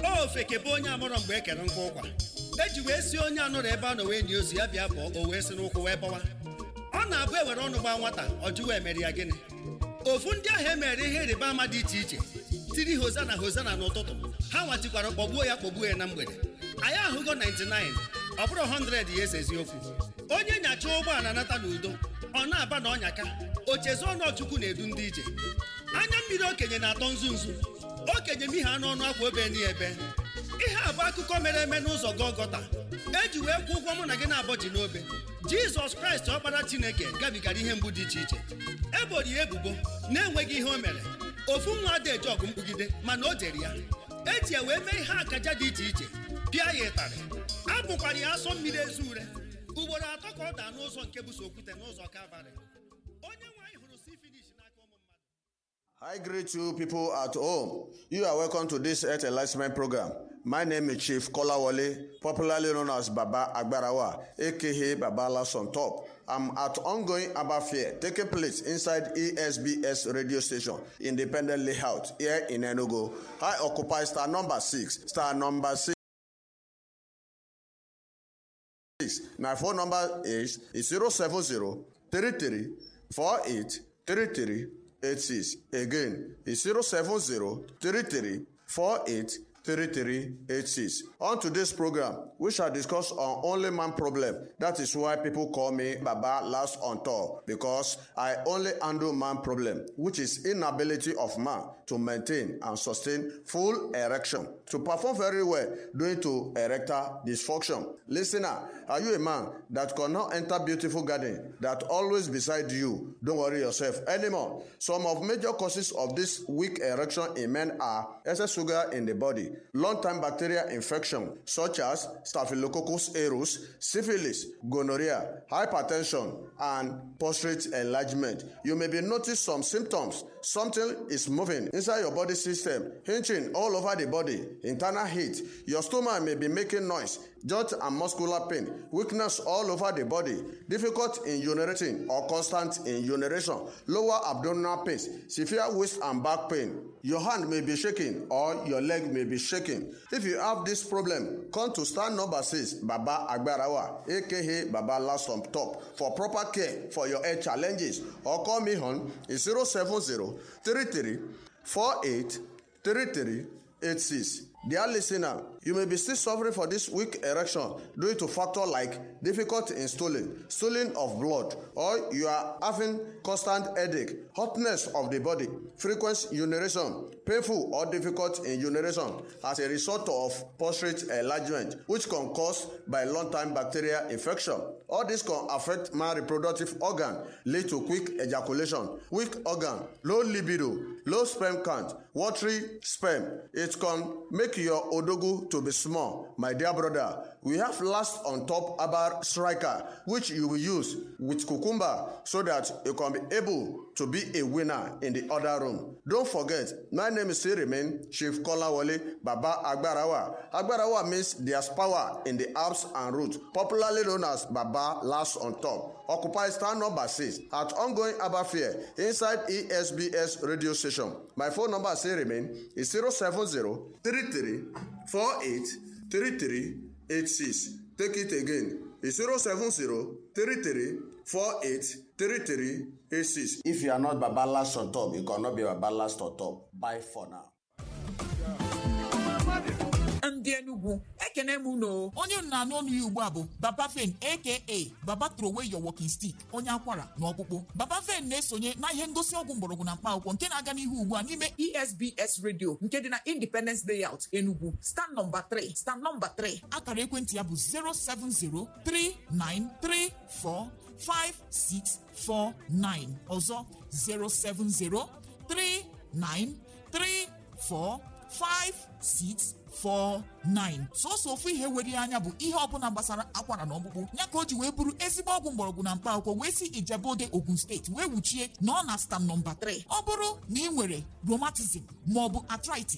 ofeke bụ onye amụrọ mgbe e kere nkwa ụkwa eji wee si onye anụrụ ebe a nọ wee nye ozu ya bịa bụọ o wee si n'ụkwụ wee bọwa ọ na-abụ ewere ọnụ gbaa nwata ọ jụwa emere ya gịnị ofu ndị ahụ emere ihe ịrịba ama dị iche iche tiri hozana hozana n'ụtụtụ ha nwatikwara kpọgbuo ya kpọgbuo ya na mgbede anyị ahụgo 99 ọ bụrụ 100 ya esi eziokwu onye nyacha ụgbọala nata n'udo ọ na-aba na ọnyaka ochezu ọnụọchukwu na-edu ndị ije anya mmiri okenye na-atọ nzu nzu okenye m ihe anụ ọnụ akwa obe ni ebe ihe a bụ akụkọ mere eme n'ụzọ gọgọta eji wee kwụ ụgwọ mụ na gị na-abọji n'obe jizọs kraịst ọkpara chineke gabigara ihe mgbu dị iche iche eboro ya ebubo na-enweghị ihe o mere ofu nwa ada eji ọgụ mkpugide mana o jere ya eji ya wee mee ihe akaja dị iche iche pịa ya ịtarị abụkwara ya asọ mmiri ezu ure ugboro atọ ka ọ daa n'ụzọ nke bụ sokwute n'ụzọ kalvarị onye nwe anyị hụrụ sifilish n'aka ụmụ mmadụ I greet you people at home. You are welcome to this Earth Enlightenment program. My name is Chief Kolawole, popularly known as Baba Agbarawa, aka Baba Last on Top. I'm at ongoing Abba Fair taking place inside ESBS radio station, Independent Layout, here in Enugu. I occupy star number six. Star number six. My phone number is 070 33 48 33 86. Again, it's 070 33 48 3386. On today's program, we shall discuss on only man problem. That is why people call me Baba last on tour because I only handle man problem, which is inability of man to maintain and sustain full erection to perform very well due to erectile dysfunction. Listener, are you a man that cannot enter beautiful garden that always beside you? Don't worry yourself anymore. Some of major causes of this weak erection in men are excess sugar in the body, long-time bacterial infection such as Staphylococcus aureus, syphilis, gonorrhea, hypertension, and prostate enlargement. You may be notice some symptoms. Something is moving inside your body system, hinging all over the body, internal heat. Your stomach may be making noise, joint and muscular pain, weakness all over the body, difficult in urinating or constant in urination, lower abdominal pains, severe waist and back pain. Your hand may be shaking or your leg may be shaking. If you have this problem, come to stand number six, Baba Agbarawa, aka Baba Last on Top, for proper care for your health challenges. Or call me on 070 33 48 33 86. Dear listener, you may be still suffering for this weak erection due to factor like difficulty in stooling, stooling of blood, or you are having constant headache, hotness of the body, frequent urination, painful or difficult in urination as a result of prostate enlargement, which can cause by long-time bacterial infection. All this can affect my reproductive organ, lead to quick ejaculation, weak organ, low libido, low sperm count, watery sperm. It can make your odogu to be small. My dear brother, we have last on top about striker, which you will use with cucumber so that you can be able to be a winner in the other room. Don't forget, my name is still remain Chief Kolawole Baba Agbarawa. Agbarawa means there's power in the herbs and roots, popularly known as Baba last on top. Occupy stand number six at ongoing Abba Fair inside ESBS radio station. My phone number still remain is 070 33 48 33 86. Take it again. It's 070 33 48 33 86. If you are not Baba last on top, you cannot be Baba last on top. Bye for now. ndị enugwu ekene m unu onye unu na-anụ ọnụ ya ugbu a bụ baba fen aka baba trowey your walking stick onye akwara na ọkpụkpụ baba fen na-esonye na ihe ngosi ọgwụ mgbọrọgwụ na mkpa akwụkwọ nke na-aga n'ihu ugbu a n'ime esbs radio nke dị na independence layout enugwu stand nọmba 3 stand nọmba 3 akara ekwentị ya bụ 07039345649 ọzọ 07039345649 sọsọ ofu ihe were ya anya bụ ihe ọbụla gbasara akwara na ọkpụkpụ ya ka o ji wee bụrụ ezigbo ọgwụ mgbọrọgwụ na mkpa akwụkwọ wee si ijebode ogun steeti wee wuchie na ọ na stam nọmba 3 ọ bụrụ na ị nwere rheumatism maọbụ arthritis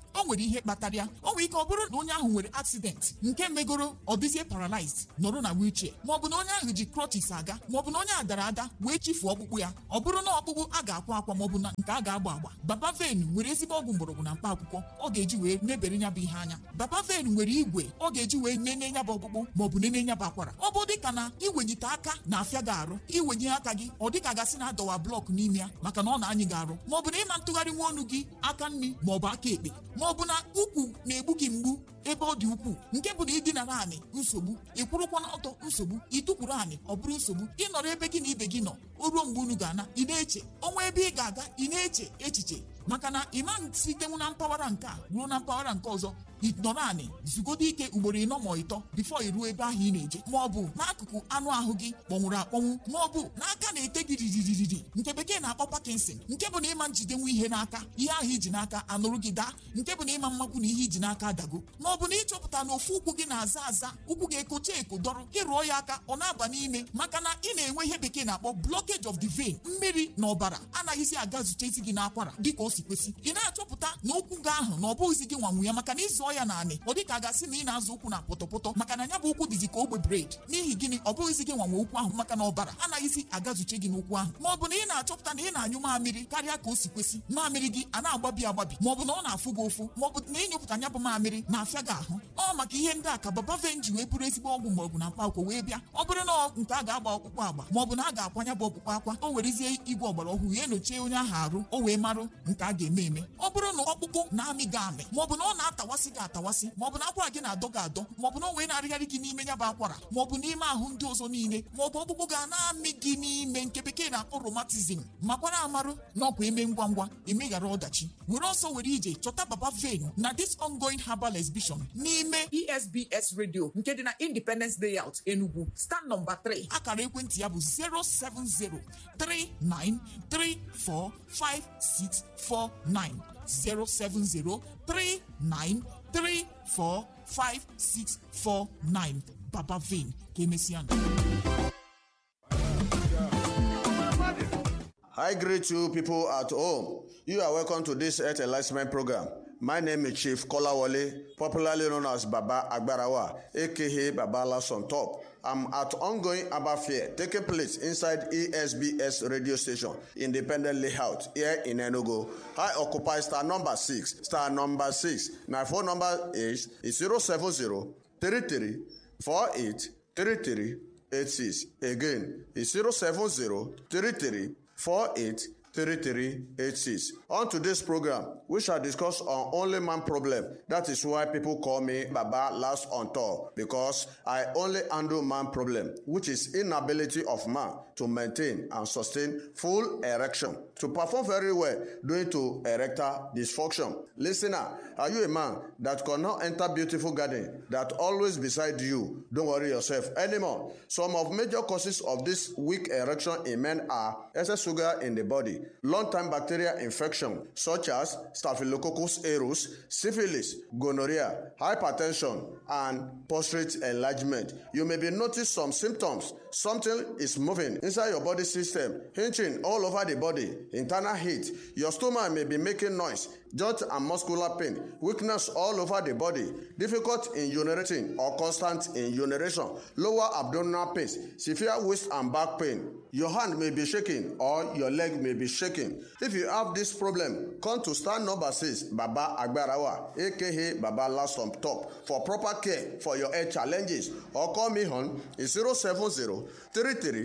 o nwere ihe kpatara ya o nwere ike ọ bụrụ na onye ahụ nwere accident nke megoro ọ dịzie paralyzed nọrọ na wheelchair maọbụ na onye ahụ ji crutches aga maọbụ na onye a dara ada wee chifuo ọkpụkpụ ya ọ bụrụ na ọkpụkpụ a ga-akwa akwa maọbụ na nke a ga-agba agba baba ven nwere ezigbo ọgwụ mgbọrọgwụ na mkpa akwụkwọ ọ ga-eji wee nebere nya bụ ihe anya baba ven nwere igwe ọ ga-eji wee nene nya bụ ọkpụkpụ maọbụ nene nya bụ akwara ọ bụ dịka na iwenyite aka na-afịa gị arụ iwenye aka gị ọ dịka gasị na adọwa blọk n'ime ya maka na ọ na-anyị gị arụ maọbụ na ịma ntụgharị nwa ọnụ gị aka nri maọbụ aka ekpe maọbụ na ukwu na-egbu gị mgbu ebe ọ dị ukwuu nke bụ na ịdinara anị nsogbu ịkwụrụkwa n'ọtọ nsogbu ịtụkwuru anị ọ bụrụ nsogbu ịnọrọ ebe gị na ibe gị nọ o ruo mgbe unu ga-ana ị na-eche ọnwa ebe ị ga-aga ị na-eche echiche maka na ịma sitenwu na mpaghara nke a ruo na mpaghara nke ọzọ ịnọrọ anị zugodo ike ugboro ịnọ ma ịtọ bifo iruo ebe ahụ ị na-eje ma ọ bụ n'akụkụ anụ ahụ gị kpọnwụrụ akpọnwụ ma ọ bụ n'aka na-ete gị riririri nke bekee na-akpọ Parkinson nke bụ na ịma njidenwu ihe n'aka ihe ahụ iji n'aka anụrụ gị daa nke bụ na ịma mmakwu na ihe iji n'aka adago ma ọ bụ na ịchọpụta na ofu ụkwụ gị na-aza aza ụkwụ gị ekocha eko dọrọ ịrụọ ya aka ọ na-aba n'ime maka na ị na-enwe ihe bekee na-akpọ blockage of the vein mmiri na ọbara anaghịzi aga zutezi gị n'akwara dịka o si kwesị ị na-achọpụta na ụkwụ gị ahụ na ọ bụghịzi gị nwanwu ya maka na ịzụọ ya naanị ọ dịka a gasị na ị na-azụ ụkwụ na pọtọpọtọ maka na ya bụ ụkwụ dịzi ka ogbe bred n'ihi gịnị ọ bụghịzi gị nwanwe ụkwụ ahụ maka na ọbara anaghịzi agazuche gị n'ụkwụ ahụ ma ọ bụ na ị na-achọpụta na ị na-anyụ mamịrị karịa ka o si kwesị mamịrị gị a na-agbabi agbabi ma ọ bụ na ọ na-afụ gị ụfụ ma ọ bụ na ịnyụpụta nya bụ mamịrị na-afịa gị ahụ ọ maka ihe ndị a ka baba venji wee bụrụ ezigbo ọgwụ mgbọrọgwụ na mkpa akwụkwọ wee bịa ọ bụrụ na nke a ga-agba ọkpụkpụ agba ma ọ bụ na a ga-akwanya bụ ọkpụkpụ akwa o werezie igwe ọgbara ọhụrụ ya enyochie onye ahụ arụ o wee marụ nke a ga-eme eme ọ bụrụ na ọkpụkpụ na-amị gị amị ma ọ bụ na ọ na-atawasị gị atawasị ma ọ bụ na akwara gị na-adọ gị adọ ma ọ bụ na o wee na-arịgharị gị n'ime ya bụ akwara ma ọ bụ n'ime ahụ ndị ọzọ niile ma ọ bụ ọkpụkpụ ga na-amị gị n'ime nke bekee na-akpọ romatizm makwara amarụ na ọkwa eme ngwa ngwa emeghara ọdachi were ọsọ were ije chọta baba vein na this ongoing herbal exhibition n'ime esbs radio nke dị na independence layout enugu stand nọmba 3 akara ekwentị ya bụ 07039345649 07039345649 Baba Vein ka emesịa I greet you people at home. You are welcome to this Earth Enlightenment program. My name is Chief Kolawole, popularly known as Baba Agbarawa, aka Baba Last on Top. I'm at ongoing Abba Fair taking place inside ESBS radio station, Independent Layout, here in Enugu. I occupy star number 6. Star number 6. My phone number is, is 070 33 48 33 86. Again, it's 070 33 48 3386. On today's program, we shall discuss on only man problem. That is why people call me Baba last on tour because I only handle man problem, which is inability of man to maintain and sustain full erection to perform very well due to erectile dysfunction. Listener, are you a man that cannot enter beautiful garden that always beside you? Don't worry yourself anymore. Some of major causes of this weak erection in men are excess sugar in the body, long-time bacterial infection such as Staphylococcus aureus, syphilis, gonorrhea, hypertension, and prostate enlargement. You may be notice some symptoms. Something is moving inside your body system, hinging all over the body, internal heat. Your stomach may be making noise, joint and muscular pain, weakness all over the body, difficult in urinating or constant in urination, lower abdominal pain, severe waist and back pain. Your hand may be shaking or your leg may be shaking. If you have this problem, come to stand number six, Baba Agbarawa, aka Baba Last on Top, for proper care for your health challenges. Or call me on 070 33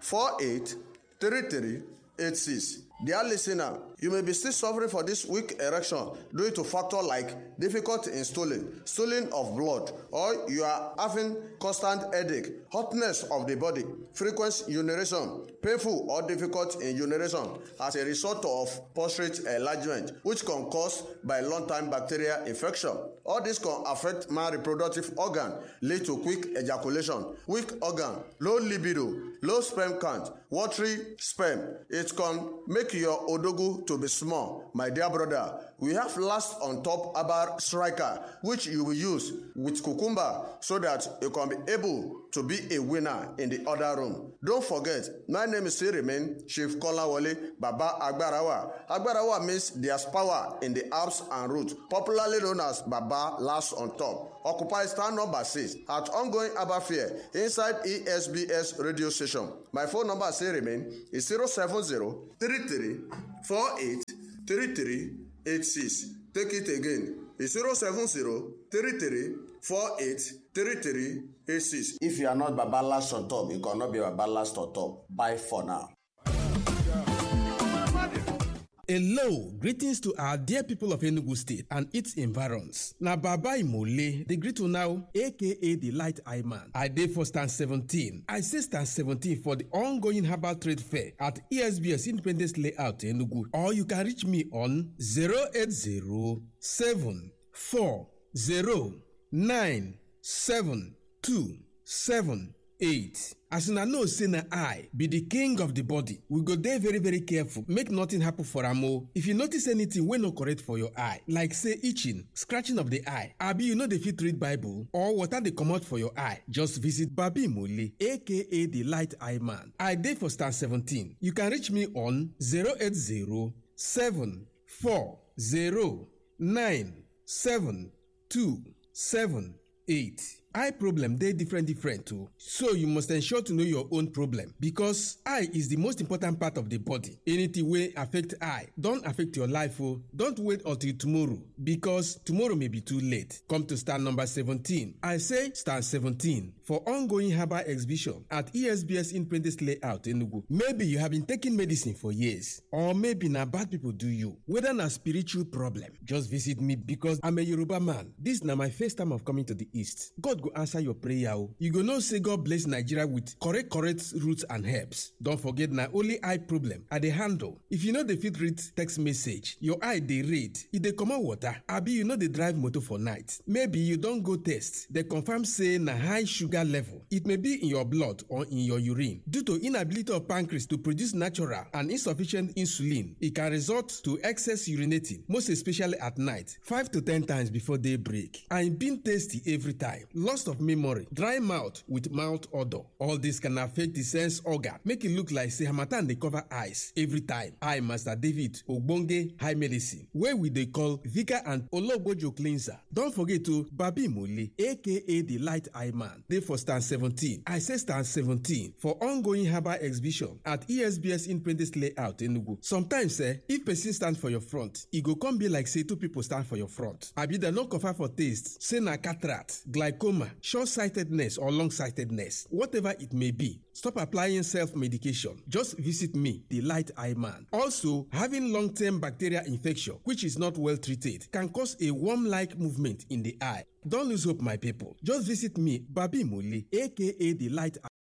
48 33 86. Dear listener, you may be still suffering for this weak erection due to factor like difficult in stooling, stooling of blood, or you are having constant headache, hotness of the body, frequent urination, painful or difficult in urination as a result of prostate enlargement, which can cause by long-time bacterial infection. All this can affect man reproductive organ, lead to quick ejaculation, weak organ, low libido, low sperm count, watery sperm. It can make your odogu to be small. My dear brother, we have last on top about striker, which you will use with cucumber so that you can be able to be a winner in the other room. Don't forget, my name is still remain Chief Kolawole Baba Agbarawa. Agbarawa means there's power in the Alps and roots, popularly known as Baba Last on Top. Occupy stand number six at ongoing Abba Fair inside ESBS radio station. My phone number still remain is 070 33 48 33 86. Take it again. It's 070 33 48 33 86. If you are not Baba last on top, you cannot be Baba last on top. Bye for now. Hello, greetings to our dear people of Enugu State and its environs. Na Baba Imole, the greet you now, aka the Light Eye Man. I dey for stand 17. I say stand 17 for the ongoing herbal trade fair at ESBS Independence Layout Enugu. Or you can reach me on 080 8 as una know say na eye be the king of the body we go dey very very careful make nothing happen for am o if you notice anything wey no correct for your eye like say itching scratching of the eye abi you no dey fit read bible or water dey comot for your eye just visit babi mole aka the light eye man i dey for stand 17 you can reach me on 080 740 9 two seven eight. eye problem dey different different o so you must ensure to know your own problem because eye is the most important part of the body anything wey affect eye don affect your life o don't wait until tomorrow because tomorrow may be too late come to stand number seventeen i say stand seventeen for ongoing herbal exhibition at esbs independence layout enugu maybe you have been taking medicine for years or maybe na bad people do you whether na spiritual problem just visit me because i'm a yoruba man this na my first time of coming to the east god go answer your prayer o you go know say god bless nigeria with correct correct roots and herbs don forget na only eye problem i dey handle if you no dey fit read text message your eye dey red e dey comot water abi you no dey drive motor for night maybe you don go test dey confirm say na high sugar level it may be in your blood or in your urine due to inability of pancreas to produce natural and insufficient insulin e can result to excess urinating most especially at night five to ten times before day break and e been tasty every time loss of memory dry mouth with mouth odour all this can affect the sense organ make e look like say harmattan dey cover eyes every time i master david ogbonge high medicine wey we dey call vika and ologbojo cleanser don forget o babi mole aka the light eye man dey for stand seventeen i say stand seventeen for ongoing herbal exhibition at esbs independence layout enugu sometimes eh if person stand for your front e go come be like say two people stand for your front abi dem no confirm for taste say na cataract glaucoma short-sightedness or long-sightedness whatever it may be stop applying self-medication just visit me the light eye man also having long-term bacterial infection which is not well treated can cause a worm-like movement in the eye don lose hope my people just visit me babi mole aka the light